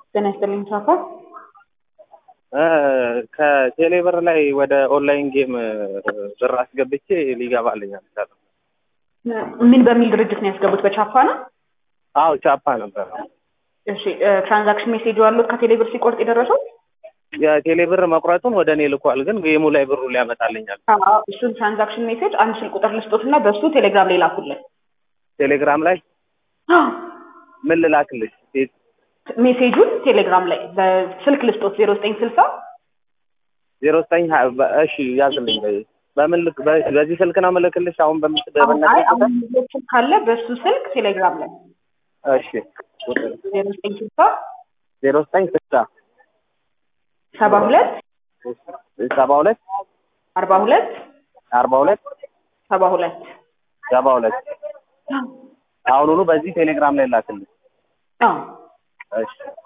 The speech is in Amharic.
ጤና ይስጥልኝ ሳፋ ከቴሌብር ላይ ወደ ኦንላይን ጌም ብር አስገብቼ ሊገባልኝ አልቻለም። ምን በሚል ድርጅት ነው ያስገቡት? በቻፓ ነው? አዎ ቻፓ ነበር። እሺ ትራንዛክሽን ሜሴጅ አሉት ከቴሌብር ሲቆርጥ የደረሰው? የቴሌብር መቁረጡን ወደ እኔ ልኳል፣ ግን ጌሙ ላይ ብሩ ሊያመጣልኛል። አዎ እሱን ትራንዛክሽን ሜሴጅ አንድ ስልክ ቁጥር ልስጦት እና በእሱ ቴሌግራም ላይ ላኩልን። ቴሌግራም ላይ ምን ልላክልሽ? ሜሴጁን ቴሌግራም ላይ በስልክ ልስጦት ዜሮ ዘጠኝ ስልሳ ዜሮ ዘጠኝ እሺ ያዝልኝ። በምን ልክ በዚህ ስልክ ነው የምልክልሽ? አሁን በምትደበና አሁን ስልክ ካለ በእሱ ስልክ ቴሌግራም ላይ እሺ ዜሮ ዘጠኝ ስልሳ ዜሮ ዘጠኝ ስልሳ ሰባ ሁለት ሰባ ሁለት አርባ ሁለት አርባ ሁለት ሰባ ሁለት ሰባ ሁለት አሁኑኑ በዚህ ቴሌግራም ላይ ላክልኝ። አዎ እሺ